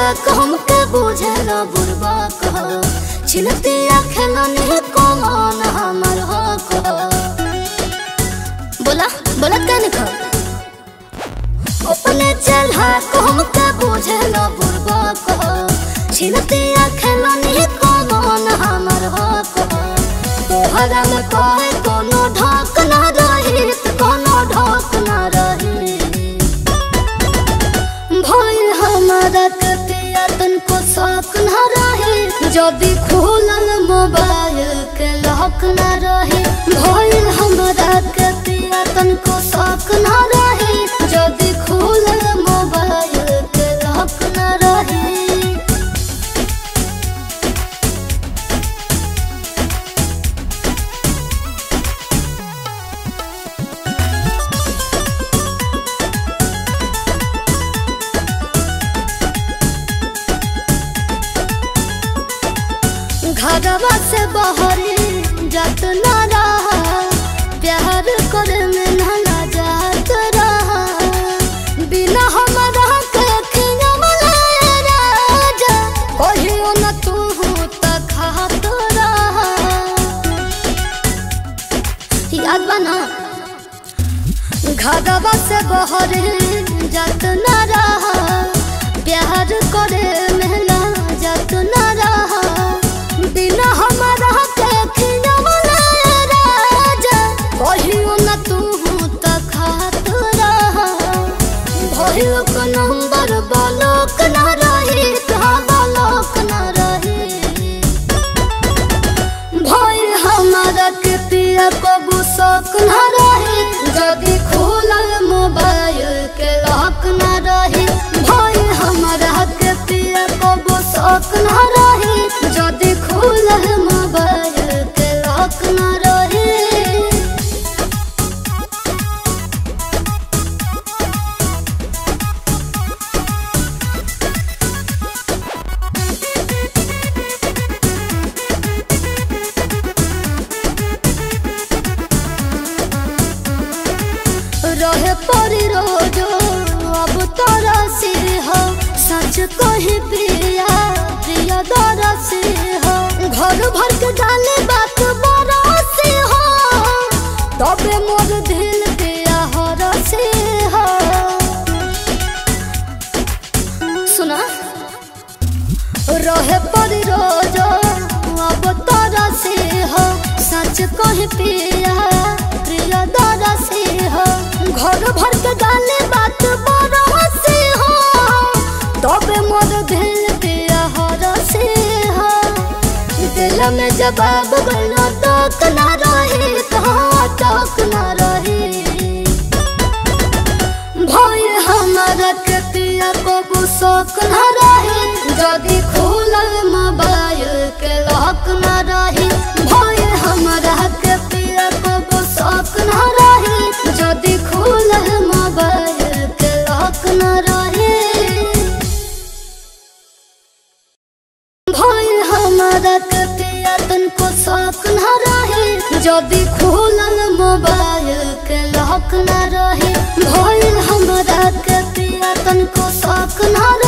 चालाक हमके बुझेला बुरबा कह छिनतिया खेलनी कमान हमर हो कह बोला बोला कन खा अपने चालाक हमके बुझेला बुरबा कह छिनतिया खेलनी कमान हमर हो कह तोहरा में कहे कोनो ढाक ना रही त कोनो ढाक ना रही भइल हमारा के पिया तनको शौक ना रहे जदि खोलल मोबाइल के लॉक ना रहे भइल हमारा के पिया तनको शौक ना रहे जदि खोलल मोबाइल के लॉक ना रहे घरवा से बहरी जात ना रहा प्यार करे में ना ना जात रहा बिना हमारा के खियवले राजा कहियो न तू त खात रहा याद बा ना घरवा से बहरी जात ना रहा प्यार करे में ना जात ना रहा बिना हमारा के खियवले राजा कहियो न तू त खात रहा भइल को नंबर बालक ना रही कहाँ बालक ना रही भइल हमारा के पिया कबू शौक ना रही जदि खोलल मोबाइल के लॉक ना रही भइल हमारा के पिया कबू शौक ना रही जदि खोलल मोबाइल के लॉक ना रही रहे परी रोजो अब तोरा से हो सच कही प्रिया प्रिया दरा से हो घर भर के डाले बात बड़ा से हो तबे मोर दिल पिया हर से हो सुना रहे परी रोजो अब तोरा से हो सच कही पिया प्रिया दरा से हो घर भर के डाले बात बड़ा से हो तबे मोर दिल पिया हर से हो दिल में जवाब गलो तक ना रहे कहाँ तक ना रहे भइल हमारा के पिया कबू शौक ना रहे जदि खोलल मोबाइल के लॉक ना रहे भइल हमारा के पिया कबू शौक ना रहे जदि खोलल मोबाइल के लॉक ना रहे भइल हमारा के पिया तनको शौक ना रहे जदि खोलल मोबाइल के लॉक ना रहे भइल हमारा के पिया तनको शौक ना